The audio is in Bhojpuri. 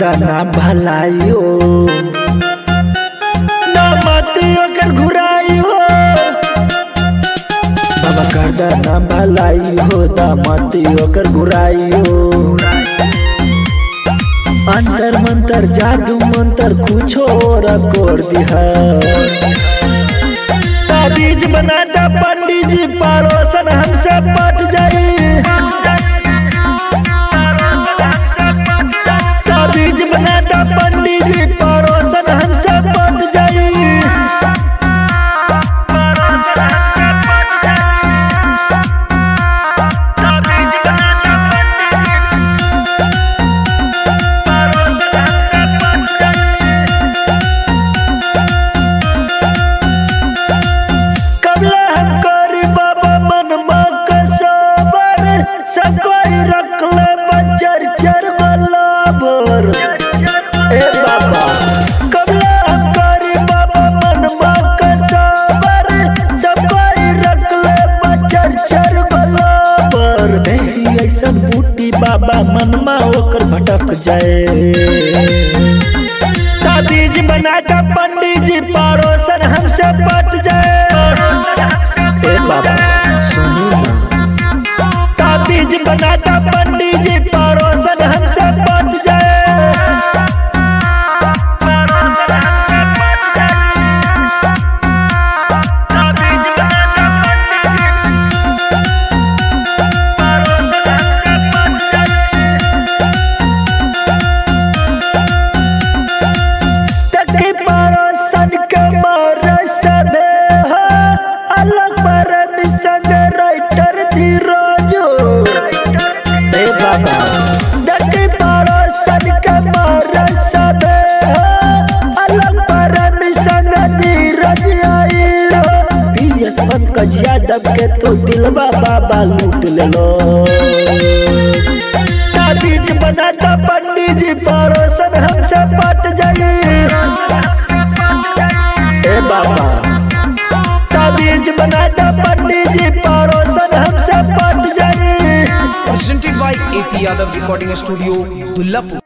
करदा ना भलाइयो ना मती ओकर घुराइयो बाबा करदा ना भलाइयो ना मती ओकर घुराइयो अंतर मंतर जादू मंतर कुछो और कर दिहा ताबीज बनाता पंडित जी पड़ोसन हमसे पट जाई ताबीज बनाता पंडित जी पड़ोसन हमसे पट जाई कबला हम करी बाबा मन कसबर सब कोई रख ले बचर चर बलाबर ए बाबा कबला हम करी बाबा मन कसबर सब कोई रख ले बचर चर बलाबर नहीं ऐसा बूटी बाबा मनमा ओकर भटक जाए ताबीज बनाता पंडित जी पड़ोसन हमसे पट जाए ए बाबा सुनी ना ताबीज बनाता पंडित जी पड़ोसन हमसे पट जाए तके पड़ोसन के मार सबे हो अलग पर मिशन राइटर धीरज ए बाबा तके पड़ोसन के मार सबे हो अलग पर मिशन धीरज आई हो पीएस पंकज यादव के तो दिलवा बाबा लूट ले लो ताबीज बनाता पंडित जी पड़ोसन हमसे पट जाई ए बाबा ताबीज बनाता पंडित जी पड़ोसन हमसे पट जाई presented by AP Yadav Recording Studio, Dullapur.